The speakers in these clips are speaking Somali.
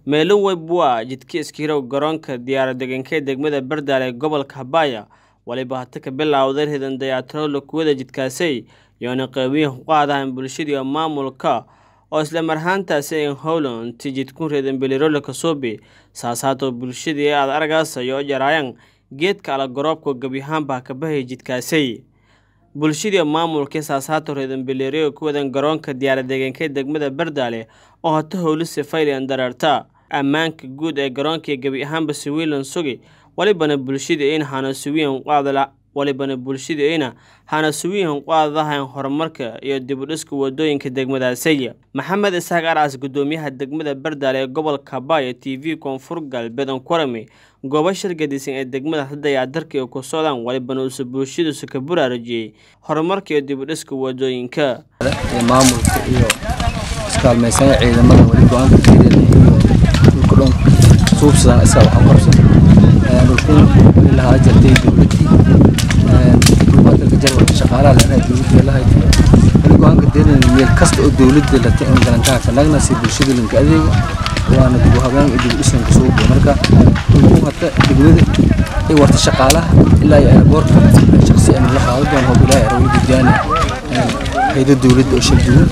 meelo weybwa jidka iskiirow garoonka diyaaradegaanka ee degmada bardaale ee gobolka habaya waliba hata ka bilowday ridan dayaatirowla kuwada jidkaasay yoona qeybiya ku qaadahan bulshadii maamulka oo isla marhaantaasi in howland jidkun reedan belirola kasuubi saasaatoo bulshadii aad argaasayo jaraayan geedka ala garoobka gebyahaanbaa ka bahaya jidkaasay bulshadii maamulkii saasaato reedan belerio ku wadan garoonka diyaaradegaanka ee degmada bardaale oo hata howlise faylian dareerta ammaanka guud ee garoonkii gebi ahaanba siwiilan sugi walibana bulshadii in hanasuwiyan qaadala walibana bulshadii ina hanasuwiyan qaadadahan horumarka iyo dibudhiska wadooyinka degmadaasay maxamed isaaq arcas gudoomiyaha degmada bardaale ee gobolka habaya t v koonfur galbeed ankurami goobo shirgadisan ee degmada hadayaadarka ay ku socdaan walibana uuse bulshadiisu ka buraarajiyey horumarka iyo dibudhiska wadooyinka maamulka iyo iskaalmaysanka ciidamada wali go-aanka fiirina iyo dhulka dhan suubsadaan isaga waxaan qabsan dhulkun wali lahaa jirtay dowladdii dhulbaadalka jarwarka shaqaalaha leenahay dowladda lahayd wali go-aanka deerina meel kasta oo dowladda la in galantaha kanagna si bulshada linka adeego waana dib u habeen iyo dib u dhisnanka soo biyo marka dhulkun hata degmada ay warta shaqaalaha ilaa iyo airboortka shaqsi aan la qaado doon hoob ilaahay arawli gudyaani hayda dowladda oo shal duwan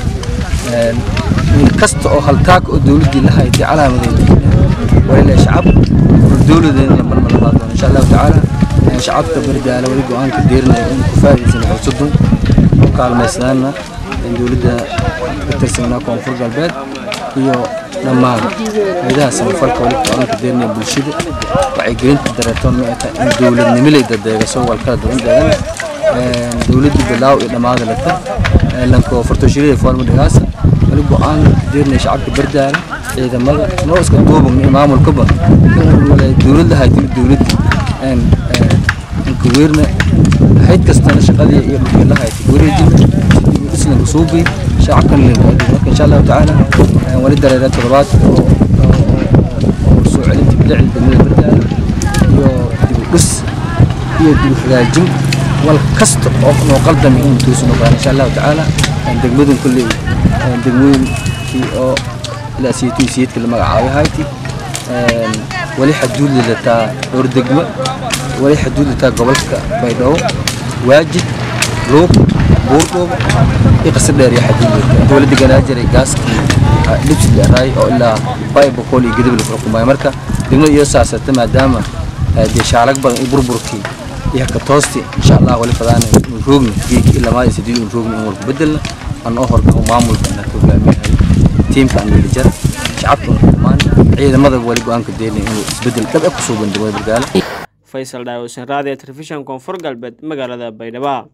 meel kasta oo haltaag oo dowladdii la hayday calaamadeeda walilah shacab dowladeena la marmar labaad doon insha allahu tacaala shacabka bardaala wali go-aanka deerinaya in ku faa'iidaysan xusuudun oo kaalmaysnaana dowladda ka tirsanaa koonfur galbeed iyo dhammaan hayadaha samafalka wali go-aanka deerinaya bulshada wacyigelinta dareetoon ma ata in dowladnimilay dadeegaso walkala duwan deegan dowladda bilaaw iyo dhammaada lata lanko fartooshirida foorma dhigaasa wali go-aan deerinaya shacabka bardaala ciidamada noo iska duuban iyo maamulkaba dowladda haytimi dowladda inka weerna hayd kastana shaqadii iyo dhulkii la haytay wareejina islanka suubi shacabkan linka marka insha allahu tacaala wali dareera toddobaad oo soo celinta bidacda degmada bardaala iyo dib u dhis iyo dib u hagaajin wal kasta oo noo qaldami in tuusu noqdaan insha allahu tacaala degmadan kulley degmooyinkii oo ilaa siyatuun siyadka la magacaabay hayti wali xaduud lilataa dhowr degmo wali xaduud lilataa gobolka baydhabo waajid luuq buurdhoobo iyo qasar dheer iyo xaduud lilataa dowladda ganaajiray gaaskii dhibsi dheeraay oo ilaa bay boqol iyo gadab la xukumayo marka degmada iyo saasata maadaama dee shaalag badan iyo burburkii iyo haka toosti insha allah wali fadaana inu roogni geeki ilaa maadi sideed inu roogni in walku bedelna aan oo horka maamulka inaa ka hogaamiyahay tiimka aan weli jar shacabka dhammaan ciidamada wali go-aanka deynaya inuu isbedel dhab ku soo bandhigo bardaale faysal dhaawusin raadiyo telefishan koonfur galbeed magaalada baydhabo